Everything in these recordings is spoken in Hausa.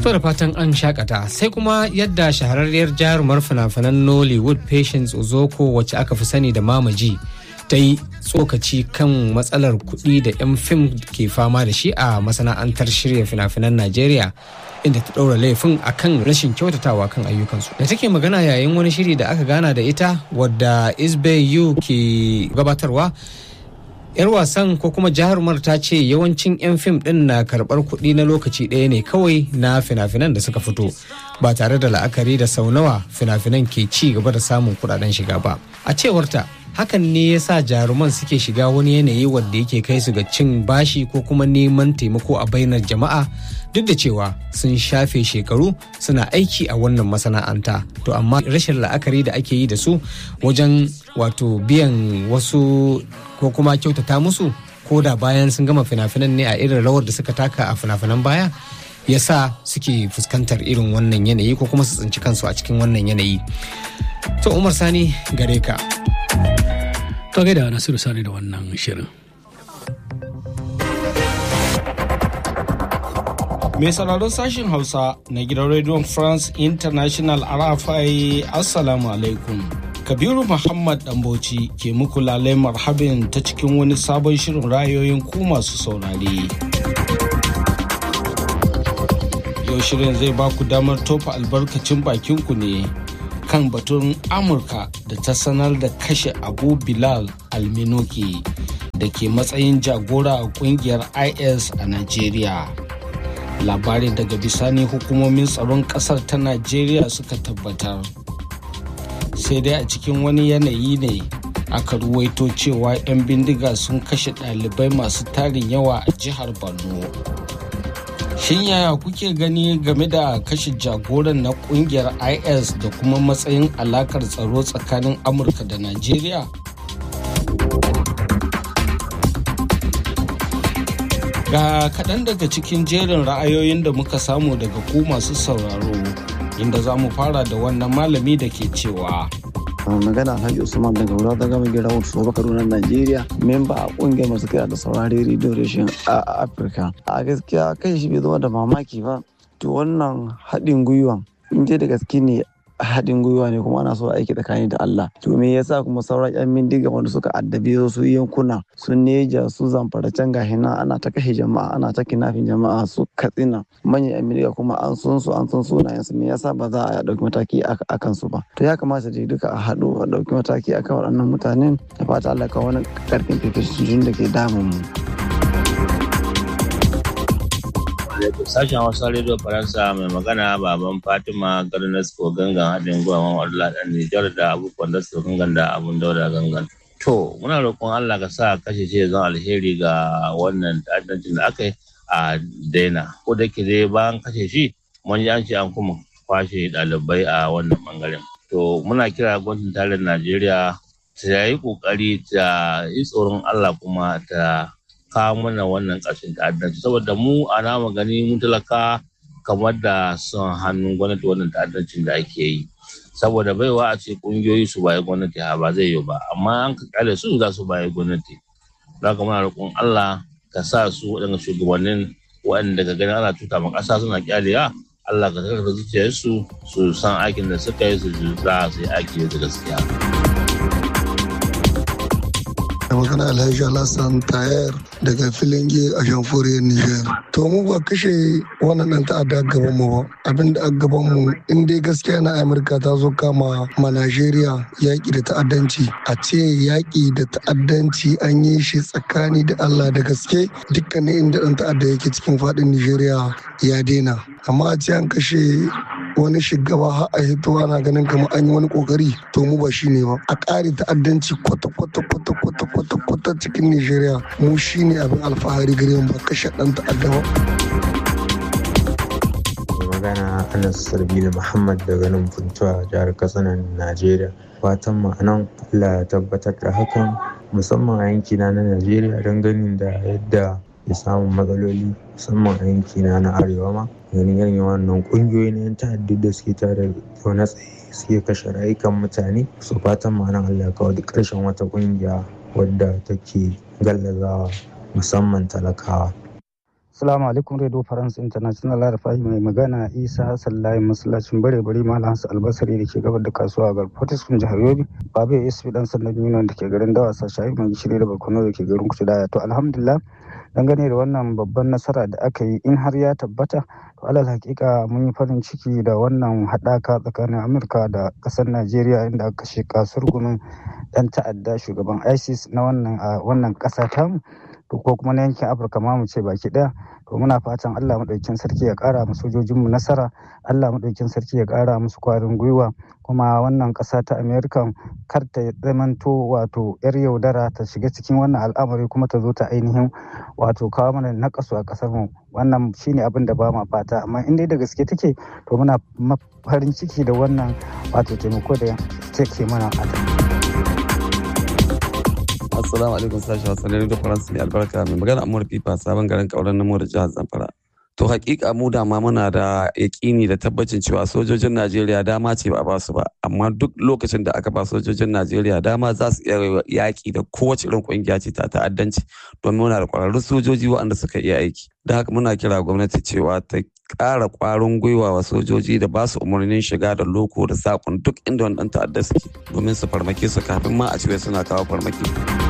To da fatan an shakata sai kuma yadda shahararriyar jarumar fina-finan Nollywood Patience Ozoko wacce aka fi sani da Mamaji ta yi tsokaci kan matsalar kuɗi da 'yan fim ke fama da shi a masana'antar shirya fina-finan Najeriya inda ta ɗaura laifin akan rashin kyautatawa kan ayyukansu. Da take magana yayin wani shiri da aka gana da ita wadda Isbe Yu ke gabatarwa 'yar wasan ko kuma jarumar ta ce yawancin 'yan fim din na karbar kuɗi na lokaci ɗaya ne kawai na fina-finan da suka fito ba tare da la'akari da sau nawa fina-finan ke ci gaba da samun kuɗaɗen shiga ba a cewarta hakan ne ya sa jaruman suke shiga wani yanayi wanda yake kai su ga cin bashi ko kuma neman taimako a bainar jama'a duk da cewa sun shafe shekaru suna aiki a wannan masana'anta to amma rashin la'akari da ake yi da su wajen wato biyan wasu ko kuma kyautata musu ko da bayan sun gama fina-finan ne a irin rawar da suka taka a fina-finan baya ya sa suke fuskantar irin wannan yanayi ko kuma su tsinci kansu a cikin wannan yanayi to umar sani gare ka to gaida nasiru sani da wannan shirin Mai sauraron sashen Hausa na gidan Radio France International RFI Assalamu alaikum. Kabiru Muhammad Dambauci ke muku lalai marhabin ta cikin wani sabon shirin rayoyin ku masu saurare. Yau shirin zai ba ku damar tofa albarkacin bakinku ne kan batun Amurka da ta sanar da kashe Abu Bilal Alminoki da ke matsayin jagora a kungiyar IS a Najeriya. labari daga bisani hukumomin tsaron kasar ta najeriya suka tabbatar sai dai a cikin wani yanayi ne aka ruwaito cewa 'yan bindiga sun kashe ɗalibai masu tarin yawa a jihar borno shin yaya kuke gani game da kashe jagoran na kungiyar is da kuma matsayin alakar tsaro tsakanin amurka da najeriya Ga kaɗan daga cikin jerin ra'ayoyin da muka samu daga ku masu sauraro, inda za mu fara da wannan malami da ke cewa. magana alhaji usman daga wura ta gama gira wasu soba kaduna najeriya memba a kungiyar masu kira da saurari radio reshen a afirka a gaskiya kai shi bai zama da mamaki ba to wannan haɗin gwiwan in da gaske ne haɗin gwiwa ne kuma ana so aiki tsakani da Allah to me yasa kuma sauran yan bindiga wanda suka addabi su yankuna su neja su zamfara can gahi nan ana ta kashe jama'a ana ta kinafin jama'a su katsina manyan yan bindiga kuma an sun su an sun sunayen su me yasa ba za a ɗauki mataki a kan su ba to ya kamata dai duka a haɗu a ɗauki mataki a kan waɗannan mutanen da fata Allah ka wani ƙarfin fifishin da ke damun mu. alaikum sashen hausa radio faransa mai magana baban fatima garnas ko gangan haɗin gwiwa wadda ɗan nijar da abubuwan da su gangan da abun dauda gangan to muna roƙon allah ka sa kashe ce zan alheri ga wannan ta'addancin da aka yi a daina ko da ke dai bayan kashe shi mun ji an ce an kuma kwashe ɗalibai a wannan bangaren to muna kira gwamnatin tarayyar najeriya ta yi ƙoƙari ta yi tsoron allah kuma ta kawo mana wannan ƙarshen ta'addanci saboda mu a namu gani mun talaka kamar da son hannun gwamnati wannan ta'addancin da ake yi saboda baiwa a ce ƙungiyoyi su bayi gwamnati ha ba zai yi ba amma an ka kyale su za su bayi gwamnati za ka muna roƙon Allah ka sa su waɗanda shugabannin waɗanda ka gani ana tuta ma ƙasa suna kyalewa Allah ka karfafa zuciyarsu su san aikin da suka yi su za su yi aiki da gaskiya. da magana alhaji alhassan tayar daga filinge a jamhuriyar niger to mu ba kashe wannan dan ta'adda gaban mu ba abin da a gaban mu in dai gaskiya na amurka ta zo kama ma najeriya yaƙi da ta'addanci a ce yaƙi da ta'addanci an yi shi tsakani da allah da gaske dukkanin inda dan ta'adda yake cikin faɗin nijeriya ya daina amma a ce an kashe wani shugaba har a hito ana ganin kamar an yi wani kokari to mu ba shi ne ba a ƙari ta'addanci kwata kwata kwata kwata kwata kwata cikin nigeria mu shi ne abin alfahari gare mu ba kashe ɗan ta'adda ba. magana anas sarbi da muhammad daga nan funtuwa jihar katsina najeriya fatan mu anan allah ya tabbatar da hakan musamman a yankina na najeriya don ganin da yadda ya samu matsaloli musamman a yankina na arewa ma ganin irin wannan kungiyoyi na yan ta'addu da suke tare zaune tsaye suke kashe rayukan mutane su fatan ma'anar Allah ya kawo duk ƙarshen wata kungiya wadda take gallazawa musamman talakawa. Assalamu alaikum Radio France International Rafahi mai magana Isa Hassan Layin masallacin bare bare Malam Hassan Albasari da ke gabar da kasuwa ga Fortiskum jihar Yobe. Babu ASP dan sandan Union da ke garin Dawasa Shahi mai gishiri da Bakono da ke garin Kucudaya. To alhamdulillah dangane da wannan babban nasara da aka yi in har ya tabbata to alal hakika mun yi farin ciki da wannan haɗaka tsakanin Amurka da ƙasar Najeriya inda aka kashe kasar gumin ɗan ta'adda shugaban ISIS na wannan a wannan ƙasa tamu. ko kuma na yankin afirka ma mu ce baki daya to muna fatan allah maɗaukin sarki ya ƙara mu sojojinmu nasara allah maɗaukin sarki ya ƙara musu kwarin gwiwa kuma wannan ƙasa ta america kar ta zamanto wato yar yaudara ta shiga cikin wannan al'amari kuma ta zo ta ainihin wato kawo mana nakasu a ƙasar mu wannan shine abin da ba ma fata amma in dai da gaske take to muna farin ciki da wannan wato taimako da take mana a Assalamu alaikum sashi Hausa na Radio France mai albarka mai magana Amur Fifa sabon garin kauran namo da jihar Zamfara. To hakika mu dama muna da yakini da tabbacin cewa sojojin Najeriya dama ce ba a ba su ba amma duk lokacin da aka ba sojojin Najeriya dama za su iya yaki da kowace irin kungiya ce ta ta'addanci domin muna da kwararrun sojoji waɗanda suka iya aiki. Da haka muna kira gwamnati cewa ta ƙara ƙwarin gwiwa wa sojoji da ba su umarnin shiga da loko da sakon duk inda wani ɗan ta'adda suke domin su farmake su kafin ma a ce suna kawo farmaki.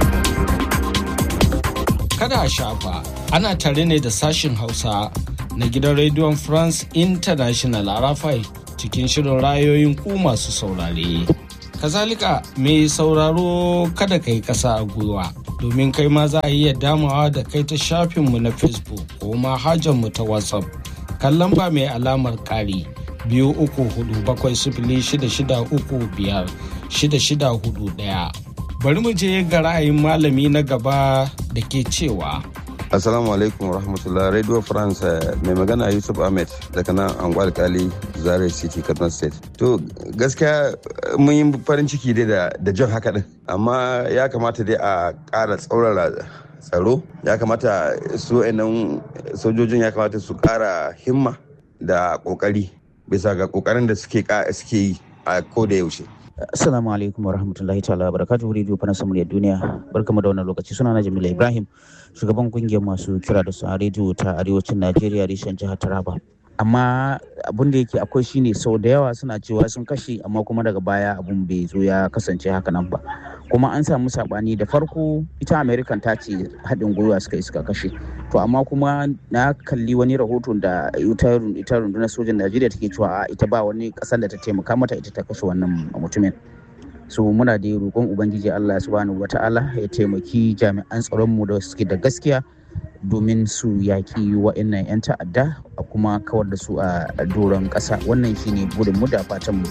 Kada a shafa ana tare ne da sashin Hausa na gidan rediyon France International a Rafai cikin shirin rayoyin ku masu saurare. Kazalika mai sauraro kada kai kasa a gwiwa domin kai ma za a iya damawa da kai ta shafinmu na Facebook ko mu ta WhatsApp. kan lamba mai alamar ƙari biyu uku hudu bakwai sifili shida shida uku biyar shida shida hudu ɗaya. Bari mu je ga ra'ayin malami na gaba da ke cewa. Assalamu alaikum rahmatullah Radio France mai magana Yusuf Ahmed daga nan Angwal Kali Zare City Kaduna State. To gaskiya mun yi farin ciki dai da jan haka din amma ya kamata dai a ƙara tsaurara tsaro ya kamata su nan sojojin ya kamata su kara himma da kokari bisa ga kokarin da suke yi a koda yaushe Assalamu alaikum warahmatullahi ta'ala barakatuhu Radio Faransa muryar duniya barkamu da wannan lokaci suna na Jamila Ibrahim shugaban kungiyar masu kira da su a rediyo ta arewacin Najeriya reshen jihar Taraba amma abun da yake akwai shine sau da yawa suna cewa sun kashe amma kuma daga baya abun bai zo ya kasance haka nan ba kuma an samu sabani da farko ita american ta ce haɗin gwiwa suka yi suka kashe to amma kuma na kalli wani rahoton da ita rundunar sojan najeriya take cewa ita ba wani ƙasar da ta taimaka mata ita ta kashe wannan mutumin so muna da roƙon ubangiji allah subhanahu wata'ala ya taimaki jami'an tsaronmu da suke da gaskiya domin su yaƙi wa'annan 'yan ta'adda a kuma kawar da su a doron ƙasa wannan shine burinmu da fatanmu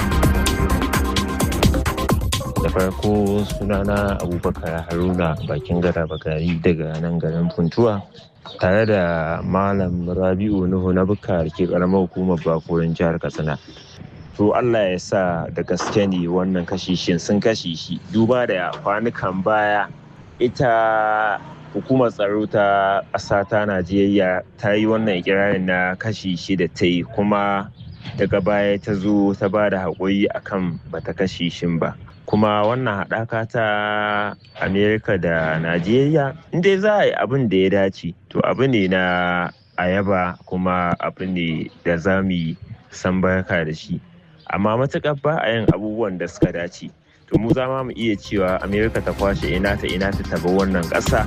da farko sunana abubakar haruna bakin gada bagari daga nan garin funtuwa tare da malam rabi'u nuhu na bukka ke karamar hukumar bakorin jihar katsina to allah ya sa da gaske ne wannan kashishin sun kashe shi duba da kwanukan baya ita hukumar tsaro ta ƙasa ta najeriya ta yi wannan ikirarin na kashi shi da ta yi kuma daga baya ta zo ta ba da haƙuri akan bata kashe shin ba kuma wannan haɗaka ta amerika da najeriya inda za a yi abin da ya dace to abu ne na ayaba kuma abu ne da za mu yi san barka da shi amma matuƙar ba a yin abubuwan da suka dace to mu za mu iya cewa amerika ta kwashe ina ta ina ta taba wannan ƙasa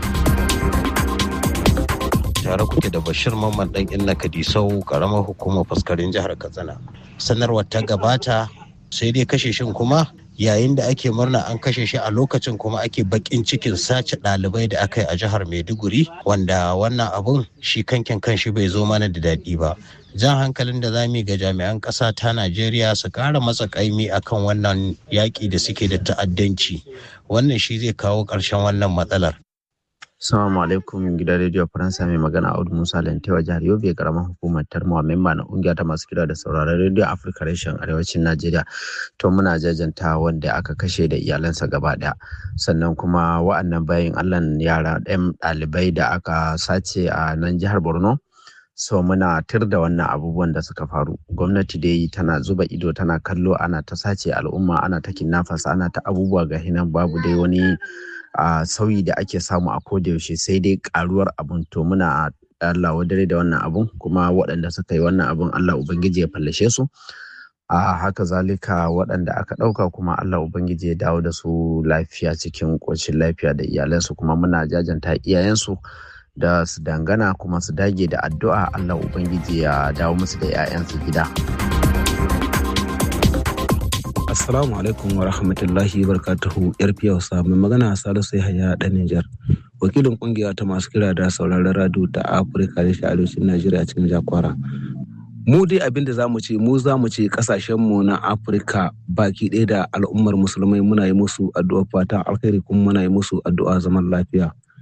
tare kuke da bashir mamman dan inna kadisau karamar hukumar faskarin jihar katsina sanarwar ta gabata sai dai kashe shin kuma yayin da ake murna an kashe shi a lokacin kuma ake bakin cikin sace ɗalibai da aka yi a jihar maiduguri wanda wannan abun shi kankin kanshi bai zo mana da daɗi ba jan hankalin da zamu ga jami'an ƙasa ta najeriya su ƙara matsa ƙaimi akan wannan yaƙi da suke da ta'addanci wannan shi zai kawo ƙarshen wannan matsalar Assalamu alaikum gidan rediyo Faransa mai magana Audu Musa Lantewa jihar Yobe karamar hukumar Tarmawa memba na kungiya ta masu kira da sauraron rediyo Afirka reshen arewacin Najeriya to muna jajanta wanda aka kashe da iyalansa gaba daya sannan kuma wa'annan bayan Allah yara ɗan ɗalibai da aka sace a nan jihar Borno so muna tir da wannan abubuwan da suka faru gwamnati dai tana zuba ido tana kallo ana ta sace al'umma ana ta kinnafasa ana ta abubuwa ga hinan babu dai wani a sauyi da ake samu a yaushe sai dai karuwar abun to muna Allah wadare da wannan abun kuma waɗanda suka yi wannan abun Allah ubangiji ya fallashe su a haka zalika waɗanda aka ɗauka kuma Allah ubangiji ya dawo da su lafiya cikin ƙoshin lafiya da iyalansu kuma muna jajanta iyayensu da su dangana kuma su dage da addu'a Allah ubangiji ya dawo musu da 'ya'yansu gida. Assalamu alaikum wa rahmatullahi wa barakatuhu yar fiyausa mai magana Salisu Yahaya dan Nijar. Wakilin kungiya ta masu kira da sauraron radio ta Afirka da shi arewacin Najeriya cikin Jakwara. Mu dai abin da zamu ce mu zamu ce kasashen mu na Afirka baki ɗaya da al'ummar musulmai muna yi musu addu'a fatan alkhairi kuma muna yi musu addu'a zaman lafiya.